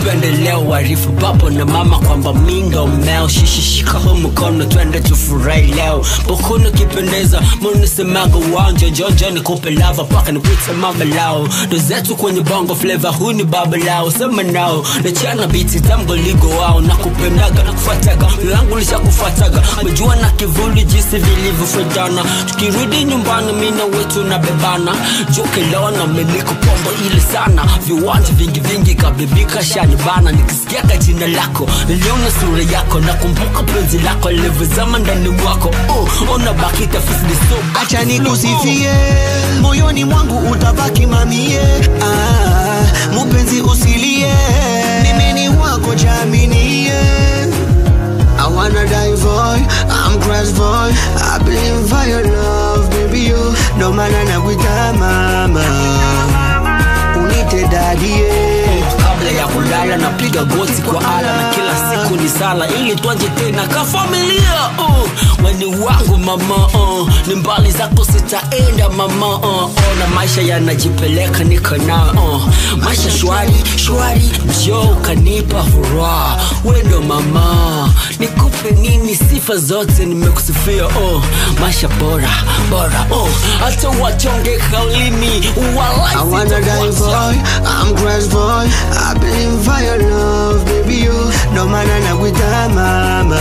upendeleo warifu baba na mama kwamba minga umeo shishishika hu mkono twende tufurahi leo bokunu kipendeza munisemaga uwanja jonjo nikupe lava paka nikuite mama lao ndo zetu kwenye bongo fleva huu ni baba lao sema nao nachana biti tamgoligo wao na kupendaga na kufataga langu lisha kufataga mejua na kivuli jinsi vilivyofedana tukirudi nyumbani mina wetu na bebana jukelona miliko pombo ile sana viwanja vingi vingi kabibika shanibana nikisikiaga jina lako niliona sura yako nakumbuka penzi lako lilivyozama ndani mwako uh, ona baki tafisiliso acha nikusifie moyoni mwangu utabaki mamie ah, mupenzi usilie mimi ni wako jaminie I wanna die boy, I'm crash boy I believe for your love, baby you No maana nakuita mama Unite dadie kabla ya kulala napiga goti kwa ala na kila siku ni sala ili twanje tena ka familia uh, weni wangu mama uh, ni mbali zako sitaenda mama uh, uh, na maisha yanajipeleka niko na uh, maisha shwari shwari jo kanipa furaha wendo mama nikupe nini sifa zote nimekusifia uh, maisha bora bora uh, hata wachonge kaulimi I wanna die boy, I'm crash boy I believe for your love, baby you No maana nakuita mama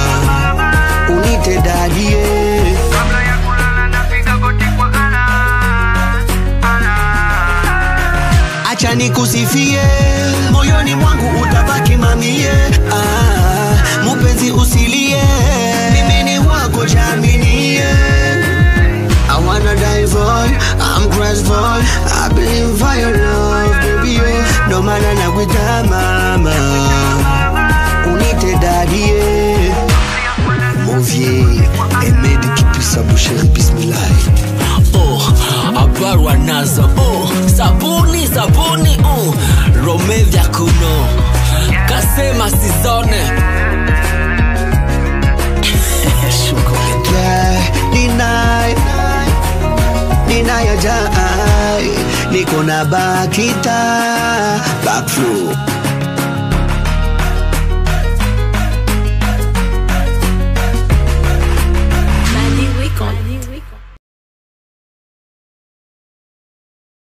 Unite dadie kabla ya kulala napiga goti kwa ala ala acha nikusifie moyoni mwangu utabaki mamie ah, mupenzi usilie mimi ni wako jaminie I wanna die boy, I'm crash boy I believe for your love, baby you No maana nakuita mama Unite dadie Movier, Ahmed Kipisa Boucher, Bismillah oh, abarwa nazo oh, sabuni sabuni oh, rome vya kuno kasema sizone Yeah, deny Deny your jai Niko na bakita Back flow